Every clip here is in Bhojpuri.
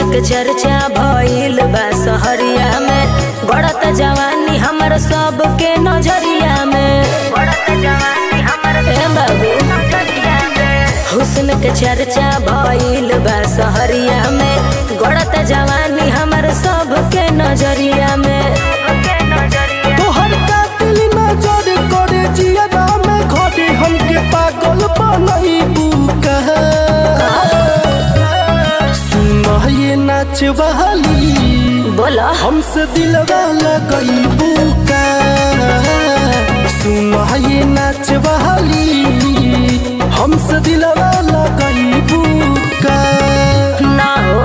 के चर्चा भइल बा सहरिया में बढ़त जवानी हमर सबके नजरिया में बढ़त जवानी हमर ए बाबू हुस्न के चर्चा भइल बा सहरिया में गड़त जवानी हमर सबके नजरिया में तोहर कातिल नजर करे जियरा में घरे हमके पागल बनई बुका सुन ये नाच बहाली बोला हमसे दिलवा लगई बुका सुन ये नाच बहाली हमसे दिलवा लगई बुका ना हो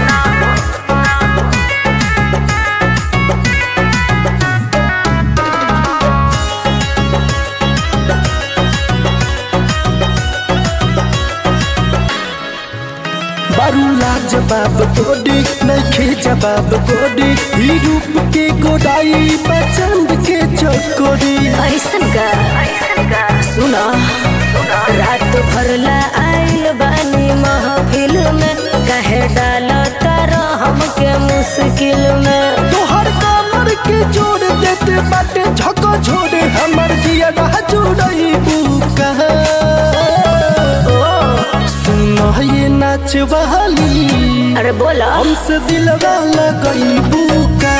बारूला जवाब गोडी नखे जवाब गोडी ई रूप के गोडाई पसंद के चकोरी ऐसन का सुना रात भरला आइल बानी महफिल में कहे डाल तर हमके मुश्किल में तोहर कमर के जोड़ देते बाटे झको छोड़े हमर जिया जुड़ई बुका सुन ये नाच बहाली अरे बोला हमसे दिलवा लगई बुका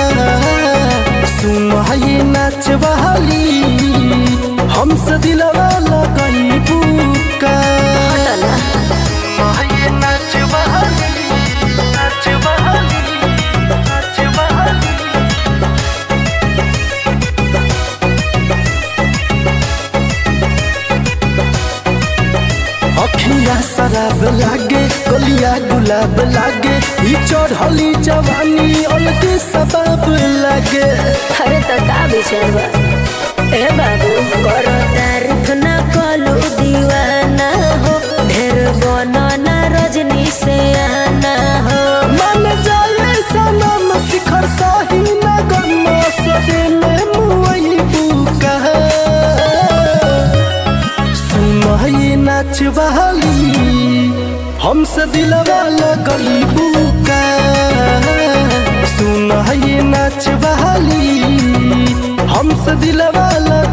सुन ये नाच बहाली हमसे दिलवा लगई बुका ना ये नाच बहाली नाच बहाली नाच बहाली अखिया शराब लागे गलिया गुलाब लागे ई चढ़ली जवानी अलगे सबब लागे अरे तो का विचार बा ए बाबू करो तारीफ ना कलू दीवाना हो ढेर बनो ना रजनी से आना हो मन जाए सनम शिखर साही नगर मसदे में मुई बुका सुन ये नाच बहाली हमसे दिलवा लगई बुका सुन ये नाच बहाली हमसे दिलवा लगई